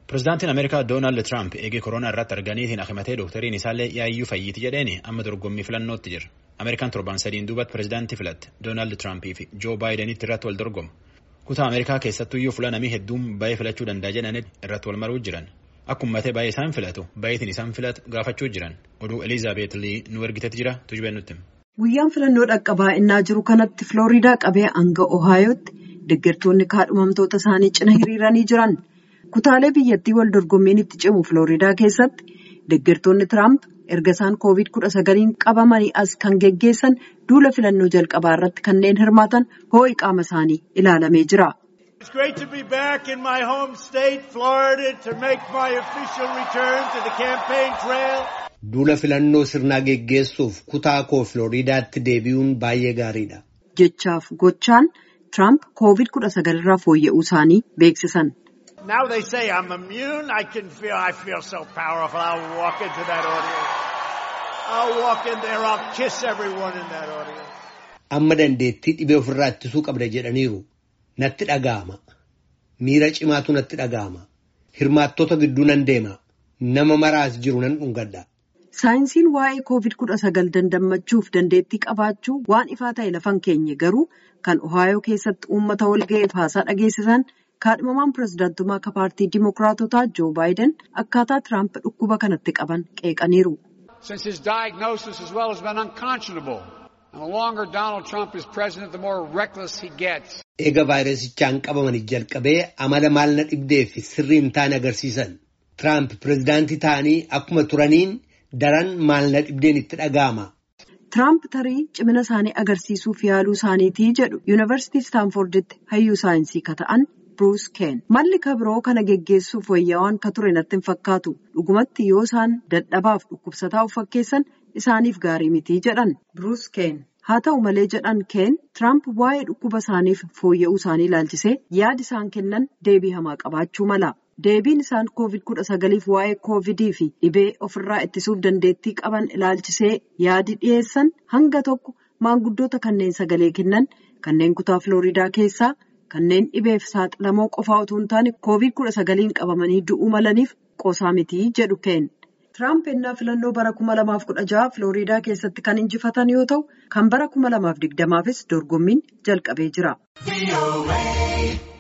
Pireezidaantiin Ameerikaa Doonaald Tiraamp eegee koronaa irratti arganiitiin akimatee doktariin isaallee yaayyuu fayyiiti jedheeni amma dorgommii filannootti jira. Ameerikaan torban sadiin duubatti pireezidaantii filatte Doonaald Tiraampii fi Joo Baayidenitti irratti wal dorgomu. Kutaa Ameerikaa keessattuyyuu fulanamii hedduun baay'ee filachuu danda'a jedhanii irratti wal maruu jiran. Akkuma ta'e baay'ee isaan filatu baay'eetiin isaan filatu gaafachuu jiran. Oduu Elizaabeet Lii nu ergitetti jira tujubeen nutti. Guyyaan filannoo dhaqqabaa innaa jiru kanatti Filooriidaa qabee hanga Ohaayotti deeggartoonni kaadhimamtoota isaanii cina hiriiranii jiran. Kutaalee biyyattii wal dorgommiin itti cimu Filooriidaa keessatti deeggartoonni Tiraamp erga isaan koovid kudha sagaliin qabamanii as kan geggeessan duula filannoo jalqabaa irratti kanneen hirmaatan hoo'i qaama isaanii ilaalamee jira. It's great to be back in my home state, Florida, to make my official return to the campaign trail. Duula filannoo sirnaa geggeessuuf kutaa koo Filooriidaatti deebi'uun baay'ee gaariidha. Jechaaf gochaan Tiraamp koovid kudha sagalirraa fooyya'uu isaanii beeksisan. Now they say I'm immune. I can feel, I feel so powerful. I'll walk into that audience. I'll walk in there. I'll kiss everyone in that audience. Amma dandeettii dhibee ofirraa ittisuu qabda jedhaniiru. Natti dhaga'ama. Miira cimaatu natti dhaga'ama. Hirmaattota gidduu nan deema. Nama maraas jiru nan dhungadha. Saayinsiin waa'ee koovid kudha sagal dandammachuuf dandeettii qabaachuu waan ifaa ta'e lafan keenye garuu kan Ohaayoo keessatti uummata walga'eef haasaa dhageessisan kaadhimamaan pireezidaantummaa akka paartii Dimookiraatotaa Joo Baayiden akkaataa Tiraamp dhukkuba kanatti qaban qeeqaniiru. Since his diagnosis as well has been unconscionable. And the longer Donald Trump is president, the more reckless he gets. Eega vaayirasichaan qabamanii jalqabee amala maal na dhibdee fi sirrii hin taane agarsiisan. Tiraamp pireezidaantii ta'anii akkuma turaniin daran maal na dhibdeen itti dhaga'ama. Tiraamp tarii cimina isaanii agarsiisuuf yaaluu isaaniitii jedhu yuunivarsiitii Staanforditti hayyuu saayinsii ka ta'an Bruce Keen. Malli kabiroo kana geggeessuuf wayyaawaan ka ture natti hin fakkaatu. Dhugumatti yoo isaan dadhabaaf dhukkubsataa of fakkeessan isaaniif gaarii mitii jedhan Bruce Keen. Haa ta'u malee jedhan Keen Tiraamp waa'ee dhukkuba isaaniif fooyya'uu isaanii ilaalchisee yaada isaan kennan deebii hamaa qabaachuu mala. Deebiin isaan koovid kudha sagaliif waa'ee koovidii fi dhibee ofirraa ittisuuf dandeettii qaban ilaalchisee yaadi dhiyeessan hanga tokko maanguddoota kanneen sagalee kennan kanneen kutaa Filooriidaa keessaa kanneen dhibeef saaxilamoo qofaa utuu hin taane koovid kudha sagaliin qabamanii du'uu malaniif qoosaa mitii jedhu Keen. Tiraamp ennaa filannoo bara kuma lamaaf kudha jaha Filooriidaa keessatti kan injifatan yoo ta'u kan bara kuma lamaaf digdamaafis dorgommiin jalqabee jira.